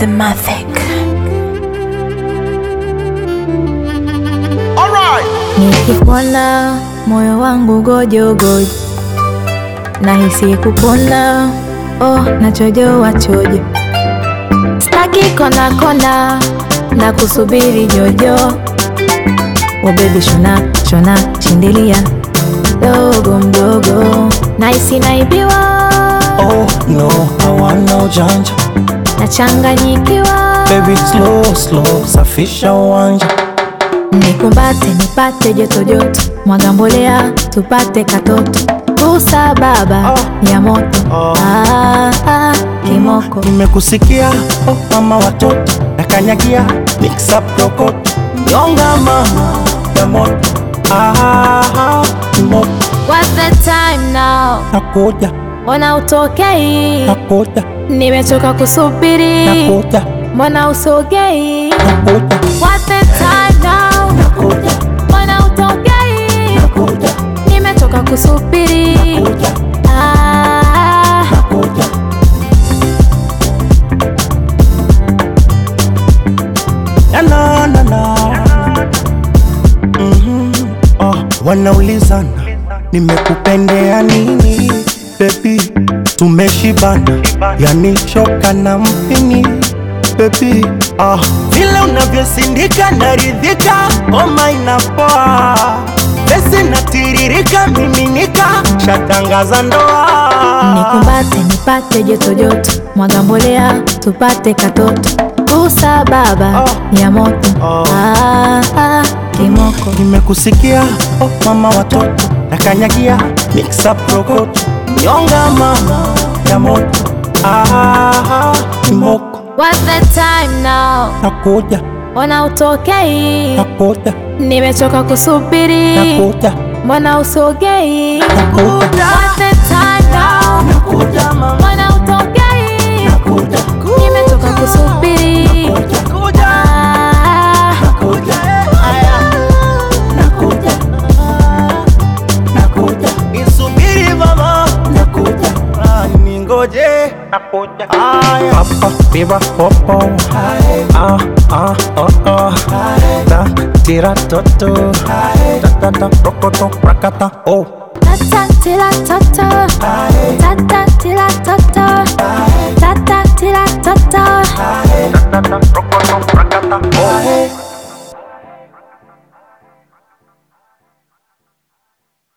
the Mavic. Nikikuona moyo wangu gojogojo, nahisi kupona, oh nachojoa chojo, staki kona kona na kusubiri jojo, oh baby shona shona shindilia dogo mdogo, nahisi naibiwa, Oh no, hawana ujanja nachanganyikiwa, Baby slow slow, safisha uwanja Nikumbate nipate joto joto, mwaga mbolea tupate katoto, kusa baba Oh. ya moto Oh. ah, ah, kimoko Nimekusikia oh mama watoto nakanyagia mix up rokoto nyonga mama ya moto ah, moto What's the time now? nakuja Mbona utokei? nakuja Nimechoka kusubiri, nakuja mbona usogei? nakuja What's the time now? nakuja Mbona utokei? nakuja Nimechoka kusubiri nakuja ah, nakuja na na na na Mhm. Oh, wanaulizana nimekupendea nini bebi tumeshibana yani choka na mpini bebi ah, vile unavyosindika naridhika oma inapoa pesi natiririka miminika shatangaza ndoa Nikumbate nipate joto joto, mwaga mbolea tupate katoto, kusa baba Oh. ya moto Oh. ah, ah, kimoko nimekusikia oh, mama watoto nakanyagia mix up rokoto nyonga mama ya moto ah, kimoko What's the time now? nakuja Mbona utokei? nakuja Nimechoka kusubiri, nakuja mbona usogei? nakuja What's the time now? nakuja mama Mbona utokei? nakuja Nimechoka kusubiri nakuja ah, nakuja nakuja nakuja isubiri mama nakuja ningoje nakuja papa piva popo ah ah oh oh ta tira toto ta ta ta rokoto rakata oh tata tila tata, tata tila tata, tata tila tata. ta ta ta rokoto